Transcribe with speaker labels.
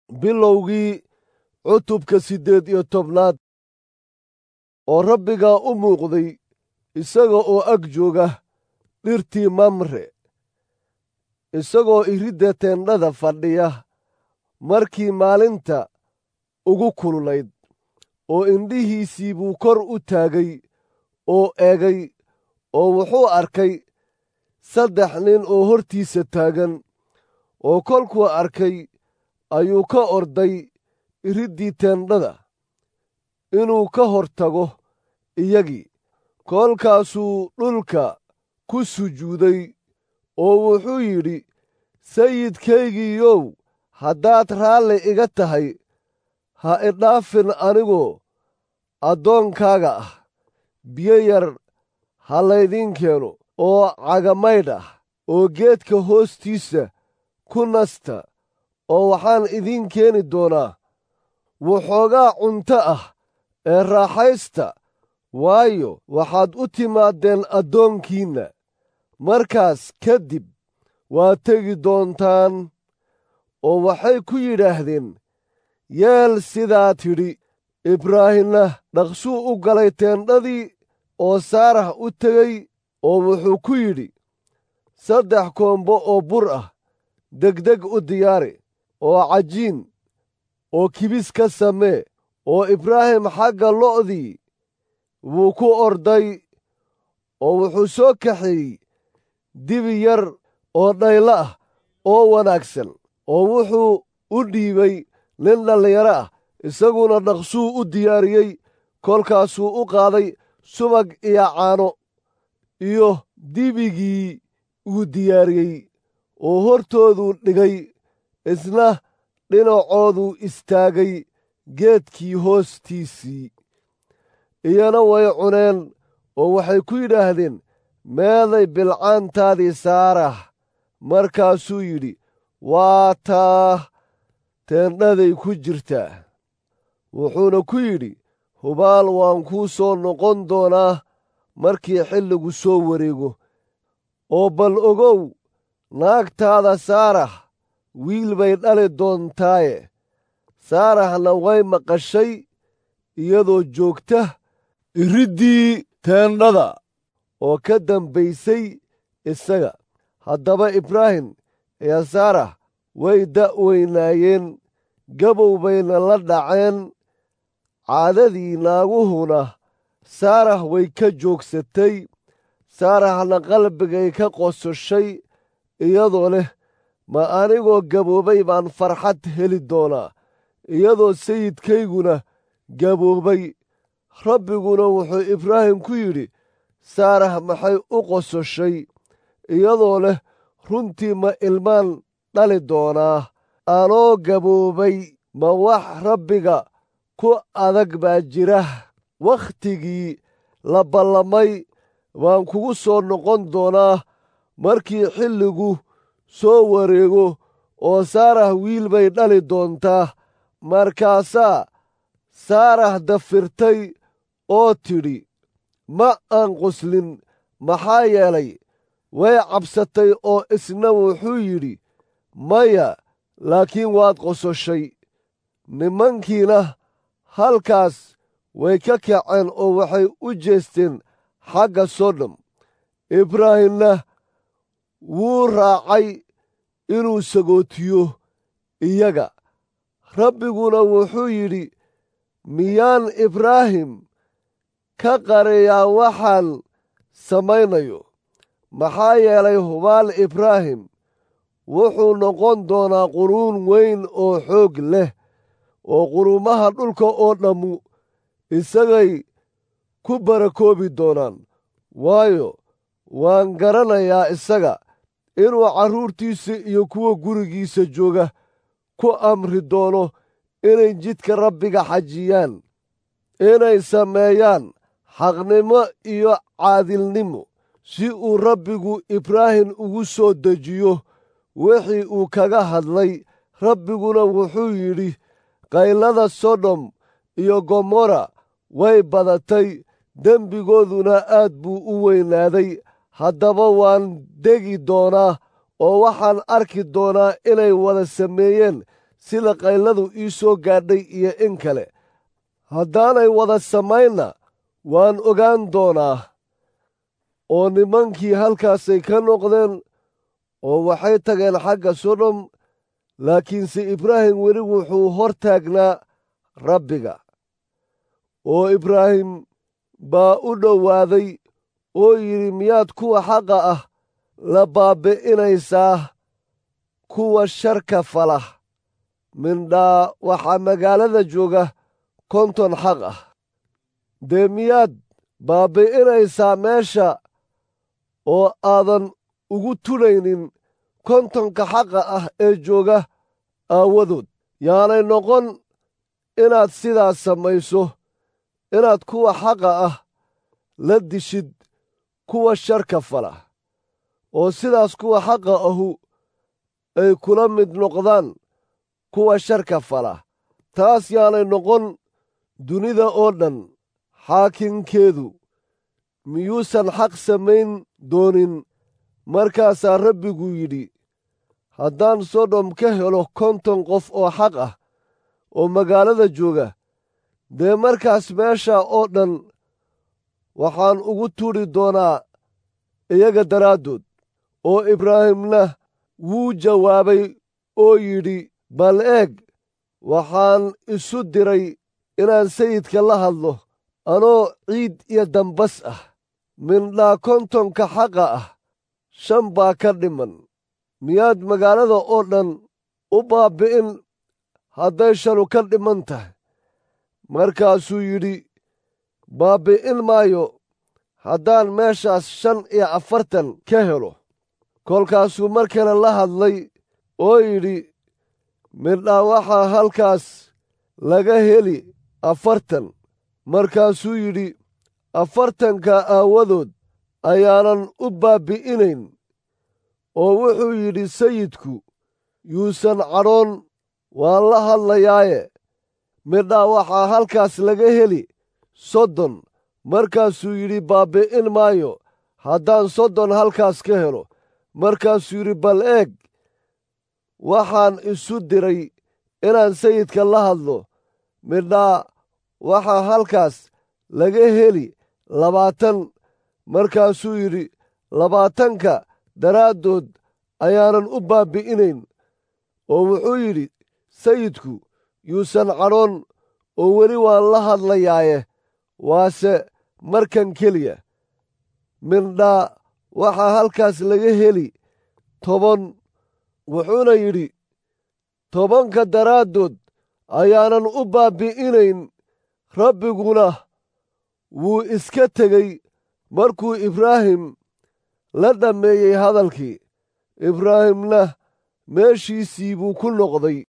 Speaker 1: bilowgii cutubka siddeed iyo tobnaad oo rabbigaa u muuqday isaga oo ag jooga dhirtii mamre isagoo iridda teendhada fadhiya markii maalinta ugu kululayd oo indhihiisii buu kor u taagay oo eegay oo wuxuu arkay saddex nin oo hortiisa taagan oo kolkuu arkay ayuu ka orday iriddii teendhada inuu ka hor tago iyagii kolkaasuu dhulka ku sujuuday oo wuxuu yidhi sayidkaygiiyow haddaad raalli iga tahay ha idhaafin anigoo addoonkaaga ah biyo yar ha laydiin keeno oo cagamaydh ah oo geedka hoostiisa ku nasta oo waxaan idiin keeni doonaa waxoogaa cunto ah ee raaxaysta waayo waxaad u timaadeen addoonkiinna markaas ka dib waa tegi doontaan oo waxay ku yidhaahdeen yeel sidaa tidhi ibraahimna dhaqsuu u galay teendhadii oo saarax u tegey oo wuxuu ku yidhi saddex koombo oo bur ah degdeg u diyaari oo cajiin oo kibis ka samee oo ibraahim xagga lo'dii wuu ku orday oo wuxuu soo kaxeeyey dibi yar oo dhaylo ah oo wanaagsan oo wuxuu u dhiibay nin dhallinyaro ah isaguna dhaqsuu u diyaariyey kolkaasuu u qaaday subag iyo caano iyo dibigii uu diyaariyey oo hortooduu dhigay isna dhinacooduu istaagay geedkii hoostiisii iyana way cuneen oo waxay ku yidhaahdeen meeday bilcaantaadii saarah markaasuu yidhi waa taa teendhaday ku jirtaa wuxuuna ku yidhi hubaal waan kuu soo noqon doonaa markii xilligu soo wareego oo bal ogow naagtaada saarax wiil bay dhali doontaaye saaraxna way maqashay iyadoo joogta iriddii teendhada oo ka dambaysay isaga haddaba ibraahim iyo saarax way da'weynaayeen gabow bayna la dhaceen caadadii naaguhuna saarax way ka joogsatay saaraxna qalbigay ka qososhay iyadoo leh ma anigoo gaboobay baan farxad heli doonaa iyadoo sayidkayguna gaboobay rabbiguna wuxuu ibraahim ku yidhi saarax maxay u qososhay iyadoo leh runtii ma ilmaan dhali doonaa anoo gaboobay ma wax rabbiga ku adag baa jira wakhtigii la ballamay baan kugu soo noqon doonaa markii xilligu soo wareego oo saarax wiil bay dhali doontaa markaasaa saarax dafirtay oo tidhi ma aan qoslin maxaa yeelay way cabsatay oo isna wuxuu yidhi maya laakiin waad qososhay nimankiina halkaas way ka kaceen oo waxay u jeesteen xagga sodom ibraahimna wuu raacay inuu sagootiyo iyaga rabbiguna wuxuu yidhi miyaan ibraahim ka qariyaa waxaan samaynayo maxaa yeelay hubaal ibraahim wuxuu noqon doonaa quruun weyn oo xoog leh oo quruumaha dhulka oo dhammu isagay ku barakoobi doonaan waayo waan garanayaa isaga inuu carruurtiisa iyo kuwa gurigiisa jooga ku amri doono inay jidka rabbiga xajiyaan inay sameeyaan xaqnimo iyo caadilnimo si uu rabbigu ibraahim ugu soo dejiyo wixii uu kaga hadlay rabbiguna wuxuu yidhi qaylada sodom iyo gomorra way badatay dembigooduna aad buu u weynaaday haddaba waan degi doonaa oo waxaan arki doonaa inay wada sameeyeen sida qayladu ii soo gaadhay iyo in kale haddaanay wada samaynna waan ogaan doonaa oo nimankii halkaasay ka noqdeen oo waxay tageen xagga sodom laakiinse ibraahim weli wuxuu hor taagnaa rabbiga oo ibraahim baa u dhowaaday oo yidhi miyaad kuwa xaqa ah la baabbi'inaysaa kuwa sharka fala mindhaa waxaa magaalada jooga konton xaq ah dee miyaad baabbi'inaysaa meesha oo aadan ugu tulaynin kontonka xaqa ah ee jooga aawadood yaanay noqon inaad sidaas samayso inaad kuwa xaqa ah la dishid kuwa sharka fala oo sidaas kuwa xaqa ahu ay kula mid noqdaan kuwa sharka fala taas yaanay noqon dunida oo dhan xaakinkeedu miyuusan xaq samayn doonin markaasaa rabbigu yidhi haddaan sodom ka helo konton qof oo xaq ah oo magaalada jooga dee markaas meesha oo dhan waxaan ugu tuuri doonaa iyaga daraaddood oo ibraahimna wuu jawaabay oo yidhi bal eeg waxaan isu diray inaan sayidka la hadlo anoo ciid iyo dambas ah mindhaa kontonka xaqa ah shan baa ka dhiman miyaad magaalada oo dhan u baabbi'in hadday shanu ka dhiman tahay markaasuu yidhi baabbi'in maayo haddaan meeshaas shan iyo afartan ka helo kolkaasuu mar kale la hadlay oo yidhi midhaa waxaa halkaas laga heli afartan markaasuu yidhi afartanka aawadood ayaanan u baabbi'inayn oo wuxuu yidhi sayidku yuusan cadhoon waan la hadlayaaye midhaa waxaa halkaas laga heli soddon markaasuu yidhi baabbi'in maayo haddaan soddon halkaas ka helo markaasuu yidhi bal eeg waxaan isu diray inaan sayidka la hadlo midhaa waxaa halkaas laga heli labaatan markaasuu yidhi labaatanka daraaddood ayaanan u baabbi'inayn oo wuxuu yidhi sayidku yuusan cadhoon oo weli waan la hadlayaaye waase markan keliya mindhaa waxaa halkaas laga heli toban wuxuuna yidhi tobanka daraaddood ayaanan u baabbi'inayn rabbiguna wuu iska tegey markuu ibraahim la dhammeeyey hadalkii ibraahimna meeshiisii buu ku noqday